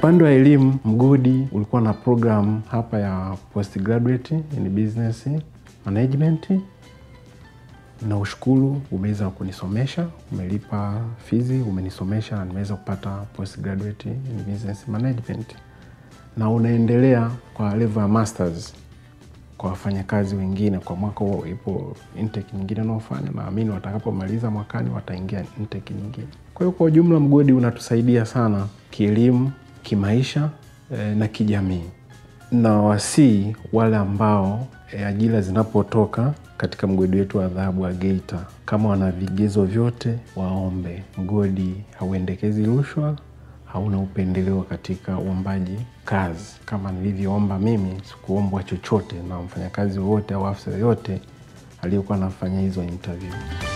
upande wa elimu, mgodi ulikuwa na program hapa ya postgraduate in business management na ushukuru umeweza kunisomesha, umelipa fizi, umenisomesha na nimeweza kupata postgraduate in business management, na unaendelea kwa level ya masters kwa wafanyakazi wengine. Kwa mwaka huo ipo intake nyingine unaofanya, naamini watakapomaliza mwakani wataingia intake nyingine. Kwa hiyo kwa ujumla mgodi unatusaidia sana kielimu, kimaisha eh, na kijamii na wasii wale ambao e, ajira zinapotoka katika mgodi wetu wa dhahabu wa Geita, kama wana vigezo vyote waombe. Mgodi hauendekezi rushwa, hauna upendeleo katika uombaji kazi. Kama nilivyoomba mimi, sikuombwa chochote na mfanyakazi wowote au afisa yoyote aliyekuwa anafanya hizo interview.